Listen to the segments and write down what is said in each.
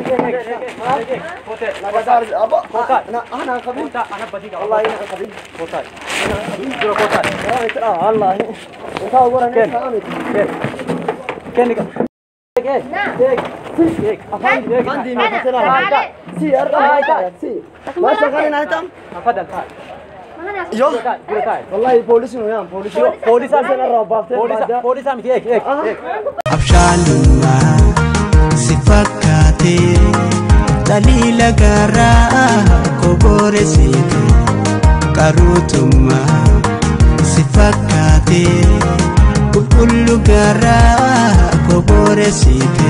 Yo, wallahi polisi nu yan, polisi. Polisa sana roobbaafte. Polisa, polisa miti eeg eeg. abshaalummaa si fakkaatee daliila gaaraa kobooresiite qaruutummaa si fakkaatee qulqullu gaaraa kobooresiite.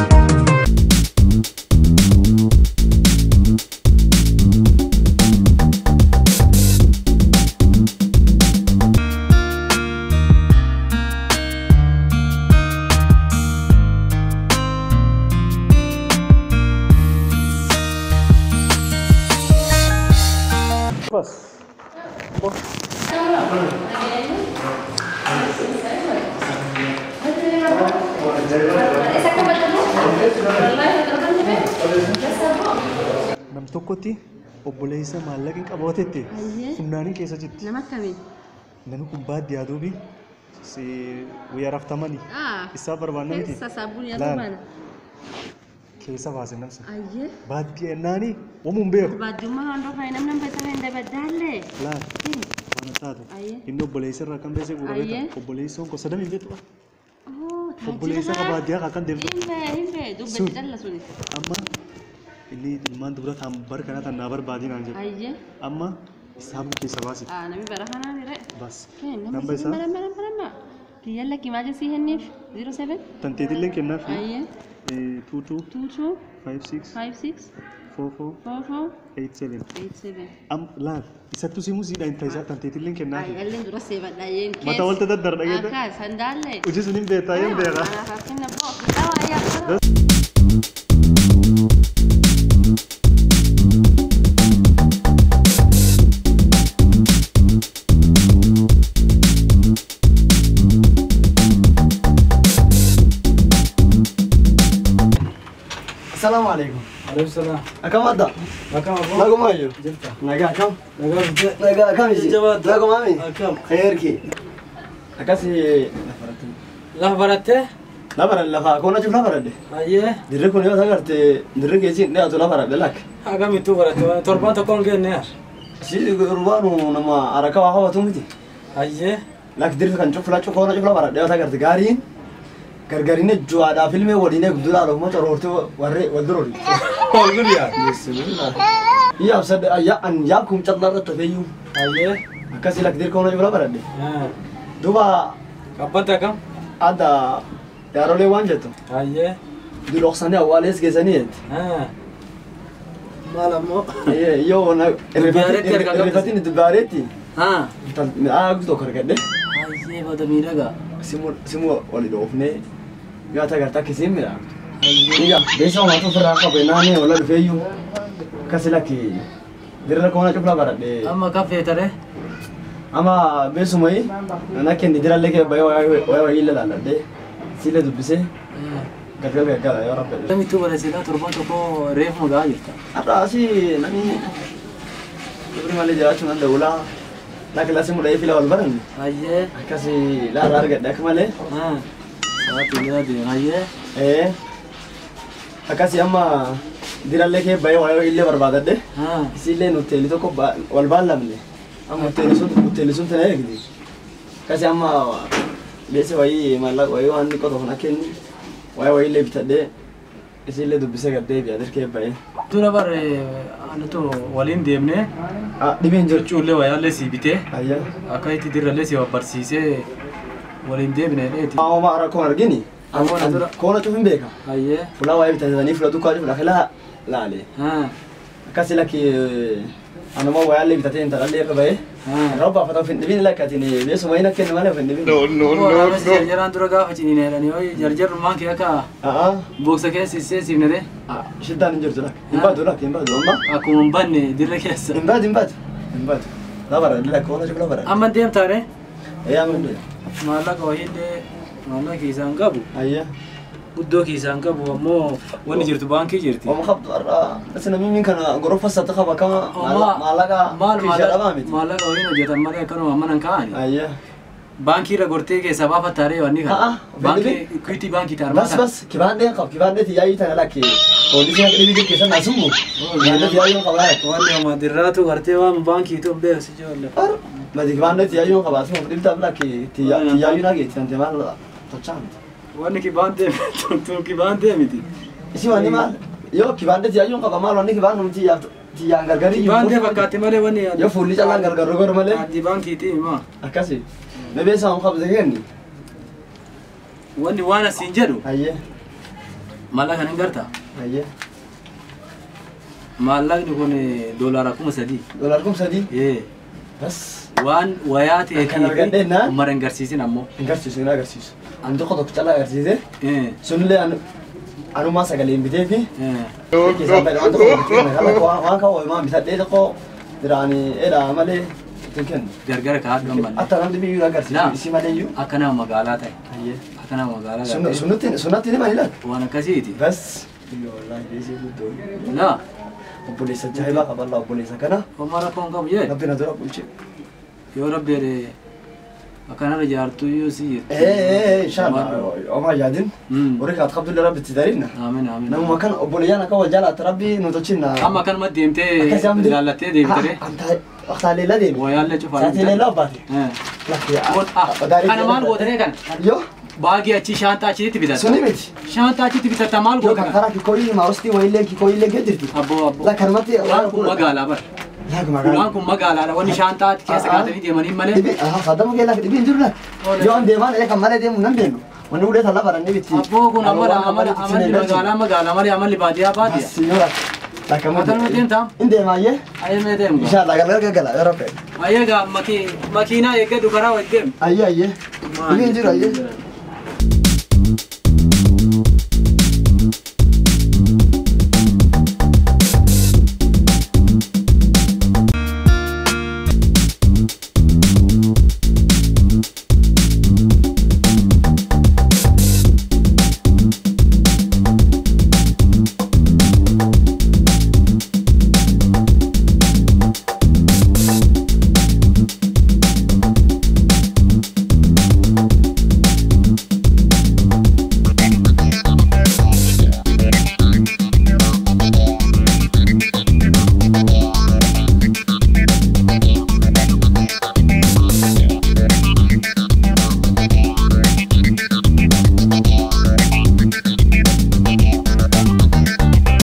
nam tokkotti obboleessa maallaqa hin qabaatetti funnaaniin keessa jirti. Nama akkamii? Namni kun baadiyyaa duubi si guyyaa raftamanii isaa barbaanna miti. Keessa saabuun yaa Laal. tumaana. Keessa baase namsa. Ayyee. Baadiyyaa ennaanii wamuun beeku. Baadiyummaa waan dhofaa namni nama isa hin dabaddaallee. Laal. Waan taatu. Ayyee. Inni obboleessa irraa kan beese Ayyee. gurgurata. Obboleessa onko sadam hin jettu. Oh, Obboleessa ka baadiyyaa kan kan deemtu. Himbe himbe dubbatti Sun. calla suni. Amma inni ilmaan dubara tan bar kana tan naa barbaadii naan jedhu. Ayyee. Amma isaan keessa baase. Ah, namni bara kanaan irra. Bas. Namni Namba isa isaa nama nama nama. Kiyyaan lakki maal jesii henniif? 07 tanteetillee kennaaf. Ayyee. Tuutuu 22 five six 56 four four 44 eight seven. 87. Am laal isattu simu siidha hin ta'isaa tanteetillee kennaaf. Ayyaalleen dura seefadha yeen keessa. Mata walta daddara dhageetta. Akka sandaallee. Hojii sun hin beektaa hin beekaa. Anaaf kenna boo. Kitaaba ayyaa. Assalamu alaikum. Alaikum salam. Akkam adda? Akkam aboo? Naguma ayyo. Jirta. Nagaa akkam? Nagaa bultee. Nagaa akkam isi? Jabaadha. Naguma ami? Akkam. Khairki. Akkasi Lafa barattee? lafa lafa koona cuf lafa radde. Ayyee. Dirri kun yoo sagarte dirri keessiin dhiyaatu lafa radde lakk. Akamittuu baratte? Torbaan tokkoon kenne yaar. Si gurbaanu nama haraka waa hawwatu miti. Ayyee. Lakk dirri kan cuf lachuu koona cuf lafa radde yoo sagarte gaariin gargarine ju'aadhaa filmee waliinee gudduudhaa dhufuma coroortee warree wal duroori. Ol guddiyaa. Bismillah. Iyyaaf sadde ayyaa an yaa kum callaa irratti hafeeyyuu. Ayyee. Akkasii lakk dirri koona cuf lafa radde. Ah. Duuba Qabbanta akkam? adda yaarolee waan jettu. Ayyee. Duloqsanii awwaalees geessanii jetti. Ah. Maal ammoo? Yoo na Dubbaareetti harka qabdi. irrifatiin dubbaareetti Ah. midhaan guutuu tokko argadhe Ayyee bada miidhagaa. simu simu wali dhoofnee yoo ta'e gartaa akkasiin midhaan. Ayyee. Iyya beeksisa uummata ofirraa qabe naannee wala dhufeeyyuu akkasi lakki dirra koona cuflaa baradhe Amma kaffeetare? ama beesumayi nana kenni dirallee kee bayee wayii wayii illee laalladhee siillee dubbisee galgal gaggala yoo rabbe. Akamittuu barattee torbaan tokko reefu magaa jirta. Har'a asii namni dubri malee jiraachuu nan dawulaa lakki lasii mudhee fila wal baranne. Ayyee. akkasi laara argadhe akka malee Ah. Sa'aatii mi'a deema. Ayyee. ee akkasi amma dirallee kee bayee waayee illee barbaadadhe Ah. isiillee nuteeli tokko ba- wal baallamne amma nuteeli sun nuteeli sun tana eegdi akkasi amma beese wayii maallaqa wayii waan xiqqoo tokko na kenni waayee wayii illee bitadhee isiillee dubbisee gaddee bi'a dirkee bayee Dura bare anatu waliin deemnee ah dhibeen jirchu jechuullee wayaallee si bitee ayya akka itti dirrallee si barsiisee waliin deebine dheeti. maa'ooma rakkoon argini Rakkoon dura- koona cufin beeka Ayyee. fulaa waayee bitatanii fula dukkaa cufu lafa laa laale Ah. akkasi lakki anuma wayaallee bitatee intalallee irra bahee Ah. Robba fata fin dhibin lakkatiin beesuma hin akka inni malee fin dhibin. Waraabessi jarjaraan dura gaafa ciniine jedhanii yoo jarjarrummaan kee akka Aa booksa keessaissee siifnere shiddaan hin jirtu lakka hin baatu lakka hin baatu amma akkuma hin banne dirra keessa. hin baatu hin baatu hin baatu. Labara lakka waan ajaa'iba labara. Amma deemtaare Ee amma hin maallaqa wayiillee maallaqa isaan qabu Ayya. guddoo kiisaan qabu ammoo wanni jirtu baankii jirti. Oma qabdu har'a asina mimiin kana gorofa sata qaba kama maallaqa maal kiishaa dhabaa miti. maallaqa waliin hojjetan malee akkanuma manan kaa'ani. Ayya. Baankii irra gortee keessaa baafattaaree wanni A'a, kana. Baankii Equity baankii taarmaa Bas bas kibaandee qab kibaandee tiyaayii tana lakke poolisii akka dhibii keessa naa summu kibaandee tiyaayii qaba lakke. Wanni amma dirraatu gartee waan baankii ta'u beeksi joolle. Ar mati kibaandee tiyaayii qaba asuma dhibdaaf lakke tiyaayii naa geetti tante maal tochaan. Wanni kibaantee tuntuu kibaantee miti. Isi wanni maal yoo kibaandee tiyaayii qaba maal wanni kibaandee tiyyaaf tiyyaan gargarii Kibaantee fakkaatti malee wanni. yoo fuulli callaan gargar gor malee Addi baankiiti himaa. akkasi. Bebeessa waan qabde kenni. Wanni waan asiin jedhu Ayyee maallaqa hin gartaa. ayyee Maallaqni kun doolaara kuma sadii. doolaar kum sadii Ee. bas waan wayaa ta'ee Kan argadheenna? mara hin garsiisin ammoo. hin garsiisu hin agarsiisu. Ani tokko tokko callaa agarsiise Ee. sunillee anu- anumaa sagalee hin bitee fi Ee. keessaa fedhe waan tokko bituu kana kala waan waan kaawwa himaa bitadhee tokko biraanii edhaa malee ittiin kennu. Gargara kaa'adhu hin balle. Akka namni biyyuu agarsiisu Naa. isii malee iyyuu. Akka nama magaalaa ta'e. Ayyee. Akka nama magaalaa Sun- ta'e. Sunutti sunatti ni mani laata? Waan akkasiiti. Bas. Biyya wallaahi deesee guddoo. Laa. Obboleessa jaa'ibaa qaballaa obboleessa kana. Homaa rakkoon qabu jee. Rabbi na dura bulche. Yoo rabbi jedhee akkanarra jaartuu yoo si jirtu. Ee ee inshallah omaa yaadin. Mm. Horii kaat qabdullee rabbi itti darinna. Amiin amiin. Namuma kana obboleeyyaan akka wal jaalaatti rabbi nu tolchinna. Amma akkanuma deemtee ilaallattee deebitee. Waqtaa leellaa deemi. Wayaallee cufaa. Saatii leellaa obbaate. Ee. Lakki Kun- ah, Kana maal gootanii kana? Yoo Baagii achi shaantaa achitti bitatta. suni miti. Shaantaa achitti bitatta maal Yoo goota kan kana? karaa kikoyii maarostii wayiillee kikoyiillee gad jirti. Abboo abboo. La kanumatti Waan kun magaalaa bara. Laga Waan magaalaa. kun magaalaadha. Wanni shaantaa keessa kaatanii deemanii malee. Dhibi aha saddama kee lafa dhibi hin jiru lafa. Yoo an deemaan ee kan malee deemu nan deemu. Wanni ulee talla barannee bitti. Abboo kun amala amala amalli magaalaa magaalaa malee amalli baadiyyaa baadiyyaa. Signora. Lakka Akkanuma deemtaa? In deemaayyee. Ayyee mee deemu. Inshallah galgala galgala yoo rabbe. Ayyee gaa makiinaa eeggadhu karaa wajjin deemu. Ayyee ayyee. Dhibi hin jiru ayyee.